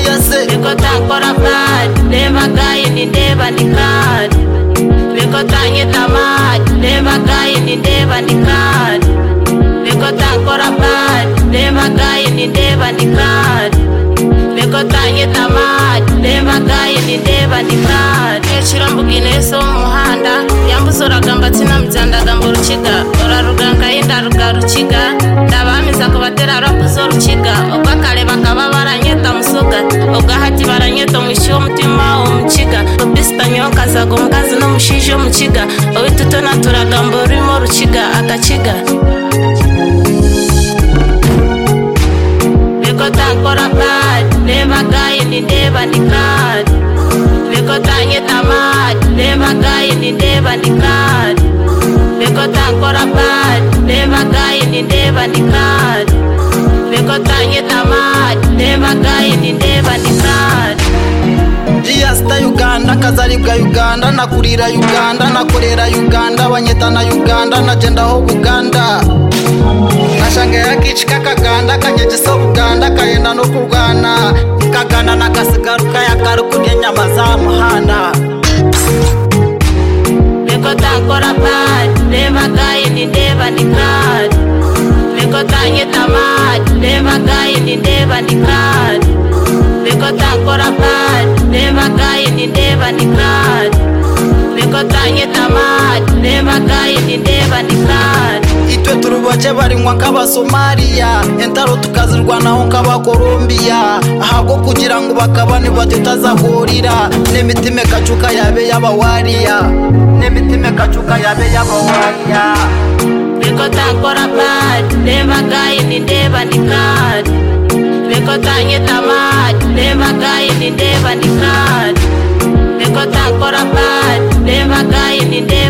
Niko takora flani Nemagaye nindeba nikani Niko tanyita maji Nemagaye nindeba nikani Niko takora flani Nemagaye nindeba nikani Niko tanyita maji Nemagaye nindeba nikani Eshira mbugine so muhanda Yambuza uragamba tsinamizandaga mburukiga Uraruganka y'indaruga rukiga Ndabamiza kubatera rapu z'urukiga Ubwo kare bakaba baranyeta musuga Ubwo hati baranyeta mushi w'umutima w'umukiga Ubisita nyokazaga umugazi n'umushije w'umukiga Ubitutona turagamba urimo rukiga agakiga Niko takora bad Nemagaye nindeba nikani Niko tanyeta mad Nemagaye nindeba nikani Niko takora bad Nemagaye nindeba nikani Niko tanyeta mad Nemagaye nindeba nikani jiyasita uganda kazaribwa uganda nakurira uganda nakorera uganda banyeta na uganda najendaho buganda nashanga yakici kakaganda kanyegesa buganda kayenda no kurwana kagana nakasigaruka yakari kurya inyama za muhanda Niko takora bad Nemagaye nindeba nikani Niko tanyeta mad Nemagaye nindeba nikani Niko takora bad Nemagaye nindeba nikani Niko tanyeta mad Nemagaye nindeba nikani itwe turi bake barinywa nk'abasomaliya entaro tukazirwanaho nk'abakolombiya ahabwo kugira ngo bakabane batutazahurira n'imitima ikacuka yabe y'abawariya n'imitima ikacuka yabe y'abawariya Niko takora bad Nemagaye nindeba nikani Niko tanyeta mad Nemagaye nindeba nikani Niko takora bad Nemagaye nindeba